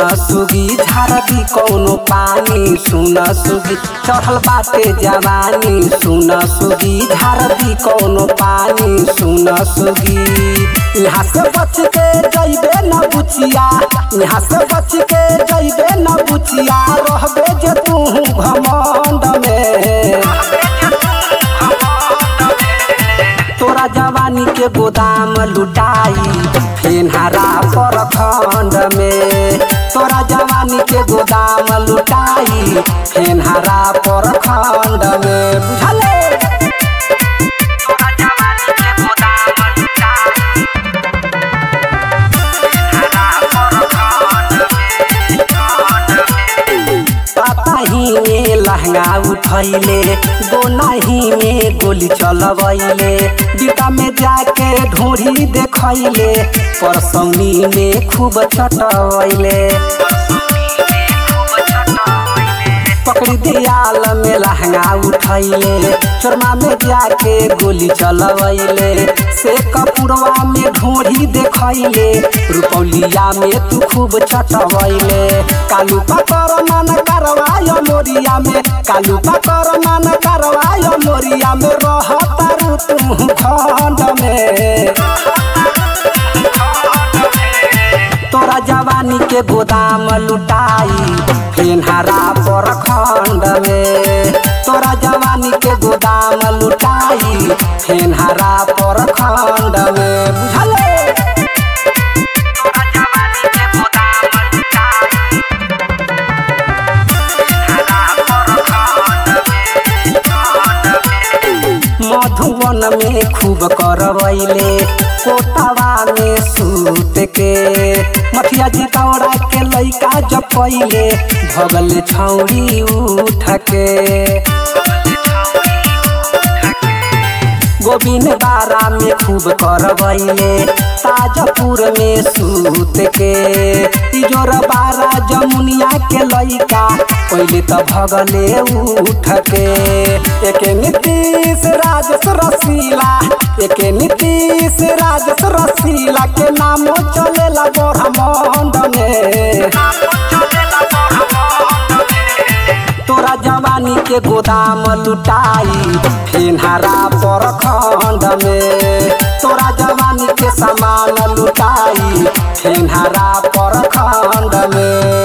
सुगी झारदी कौनो पानी सुन सुगी चढ़ल बाटे जवानी सुन सुगी झारदी कौनो पानी सुन सुगी यहाँ से बच के जइबे न बुचिया यहाँ से बच के जइबे न बुचिया रहबे जे तू घमंड में तोरा जवानी के गोदाम लुटाई फेनहारा पर खंड में तोरा जवानी के गोदाम लुटाई फेनहारा पर खंड में बुझले ही में लहंगा उठैले गोनाही में गोली चलबैले बीता में जाके ढोरी देखैले परसौनी में खूब चटवैले पकड़ी दियाल में लहंगा उठैले चोरमा में जाके गोली चलवैले से कपुरवा में ढोरी देखैले रुपौलिया में तू खूब चटवैले कालू पकर मन करवाय मोरिया में कालू पकर मन करवाय मोरिया में रहतारू तू खंड में तोरा जवानी के गोदाम लुटाई फेनहारा पर खंड में तोरा जवानी के गोदाम लुटाई फेनहारा पर खंड में बुझले मधुवन में खूब करवैले कोटावा में सूत के मथिया जितौरा के लैका जपैले भगल छौरी उठ के गोविंद बारा में खूब करवैले ताजपुर में सूत के तिजोर बारा जमुनिया के लैका पहले तो भगले उठ के एक नीतीश राजस रसीला एक नीतीश राजस रसीला के नामो चलेला ब्रह्मांड में तोरा जवानी के गोदाम लुटाई फेनहारा पर खंड में तोरा जवानी के सामान लुटाई फेनहारा पर खंड में